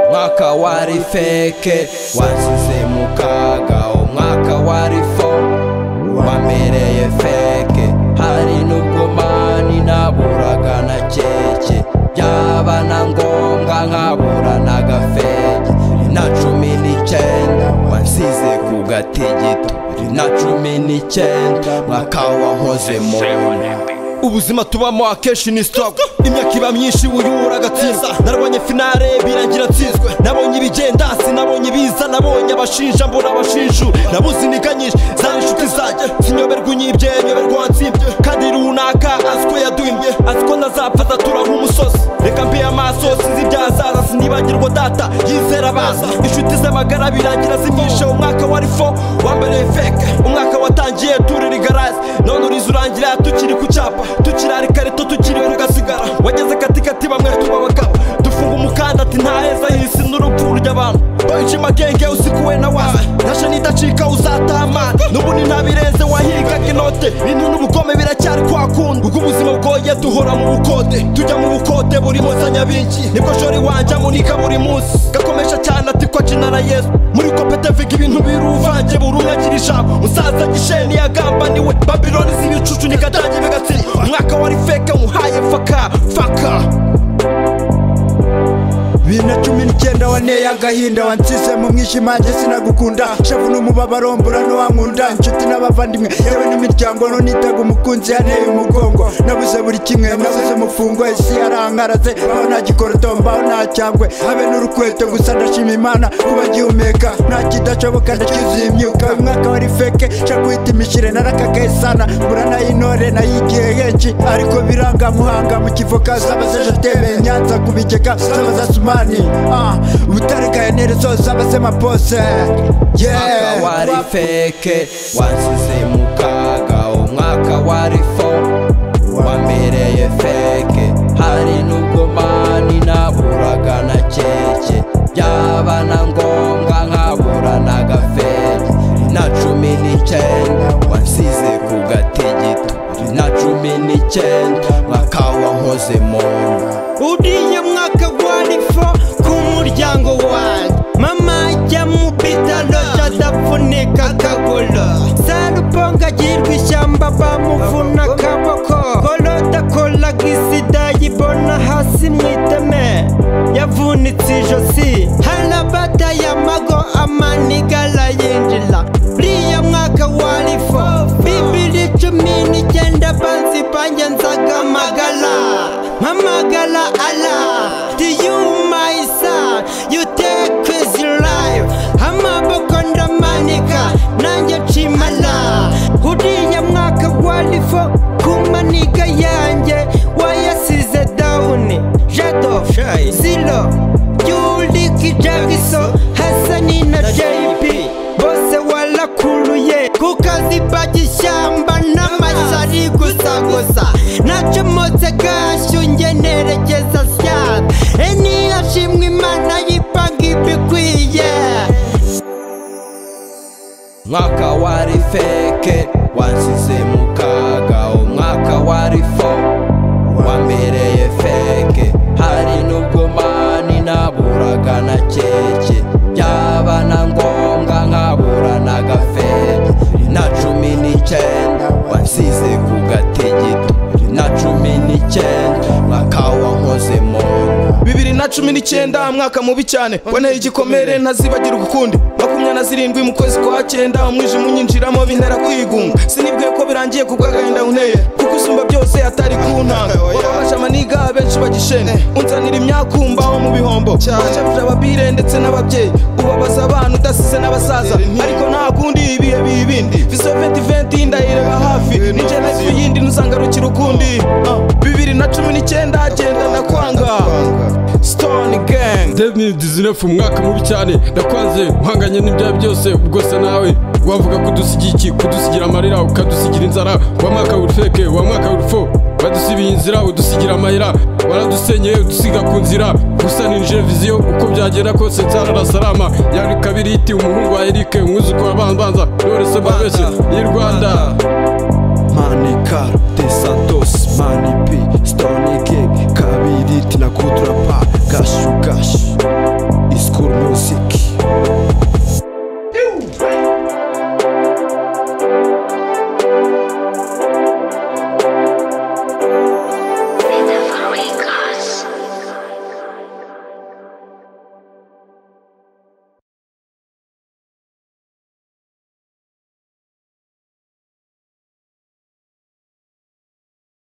umwaka wari feke washyize mu kaga umwaka wari fo wamereye feke hari n'ubwo mani naburaga na keke byaba na ngombwa nkabura na gafeke na cumi n'icyenda wansize ku gati gito na cumi n'icyenda mwaka wankoze mu ubuzima tubamo akenshi ni sitopu imyaka iba myinshi wiyubura agatsinda narwanye finale birangira nsinzwe nabonye ibigenda sinabonye ibiza nabonye abashinja mbona abashinju nabuze intege nyinshi zari inshuti zanjye sinyoberwa unyibye nyoberwa wansimbye kandi runaka azi ko yaduhimbye azi ko ntazapfa azatura nk'umusozi reka mbe amaso sinzi ibyahazaza sinibagirwa data yizera abaza inshuti z'amagara birangira zimwishe umwaka wari fo wambereye feke umwaka watangiye turira igarazi none uriza urangira tukiri ku cyapa tukirara ikarito tukiriwe rugasigara wageze katikati bamwe tubabagabo dufunga umukanda ati nta heza hisi n'urupfu urya abantu boyinshi magenge usikuwe na wawe nashe nidacika uzataha amande n'ubu ni ntabirenze wahigaga inote intu n'ubukome biracyari kwa kundi ubwo ubuzima bwoye duhora mu bukode tujya mu bukode buri munsi anyabingi nibwo shori wanjye amunika buri munsi gakomesha cyane ati ko akina na yesu muri kopete viga ibintu biruvange buri umwe agira ijambo musaza gisheni yagambaniwe babiloni z'ibicucu nikadange bigatsiri umwaka wari feke muhaye faka faka bibiri na cumi n'icyenda wanteye agahinda wansize mu mwishimange sinagukunda shavu n'umubabaro mbura n'uwankunda inshuti n'abavandimwe yewe n'imiryango nonitaga umukunzi yanteye umugongo nabuze buri kimwe nabuze umufungo isi yarankaraze aho nta gikoroto mbaho nta cyangwe habe n'urukweto gusa ndashima imana kuba ngihumeka nta kidashoboka ndacyuzuye imyuka uyu mwaka wari feke shakwita imishire narakakaye sana mbura nay'intore nayigiye henshi ariko biranga muhanga mu kivoka zaba zejetebe nyanza ku bigega zaba zasumari mani ubutarekaye nerezo zabasema pose umwaka wari feke wansize mu kaga umwaka wari fo wamereye feke hari n'ubwo mani naburaga na keke byaba na ngombwa nkabura na gafeke na cumi n'icyenda wansize ku gati gito na cumi n'icyenda mwaka wankoze mu nda uriya mwaka wari fo ku muryango wanjye mama ajya mu bitaro adapfunika akaguru sarubonga agirwa ishyamba bamuvuna akaboko korode akoraga isida yibona hasi mu iteme yavunitse ijosi harabada ya mago amanigara yinjira uriya mwaka wari fo bibiri cumi n'icyenda banzi bangenzaga amagara mpamagara ara diyumayisa yutekwizi rayo amaboko ndamanika nanjye nshimara uriya mwaka wari fo ku maniga yanjye wayasize dawuni jado ziro yuriki jagiso hasani na jeyipi bose warakuruye ku kazi bagishyamba n'amashyari gusa gusa nacyo mose gashyu nge nerekeza syaba eni yashimwe imana yipanga ibikwiye umwaka wari feke wansize mu kaga umwaka wari fo wamereye feke hari n'ubwo mani naburaga na keke byaba na ngombwa nkabura na gafeke na cumi n'icyenda wansize ku gati gito na cumi n'icyenda mwaka wankoze mu nda bibiri na cumi n'icyenda mwaka mubi cyane wanteye igikomere ntazibagirwa ukundi makumyabiri na zirindwi mu kwezi kwa cyenda umwijima unyinjiramo bintera kwigunga sinibwiye ko birangiye ku bw'agahinda unteye kuko usumba byose atari kuntanga wababaje amaniga benshi bagishene unzanira imyakumba ho mu bihombo wajabije ababire ndetse n'ababyeyi ubabaza abana udasize n'abasaza ariko nta kundi ibihe biba ibindi viso venti venti ndayireba hafi nije life yindi ntuzangarukira ukundi Ah, bibiri na cumi n'icyenda genda ndakwanga stone gang 2019 umwaka mubi cyane ndakwanze uhanganye n'ibyawe byose ubwose nawe wavuga kudusigira iki kudusigira amarira ukadusigira inzara wa mwaka w'urufeke wa mwaka w'urufo badusibiye inzira udusigira amayira waradusenyeye udusiga ku nzira gusa ninjire viziyo uko byagenda kose nsararasarama yari kabiri iti umuhungu wa erike umwuzuko wa banza none se mbabeshye ni rwanda manika this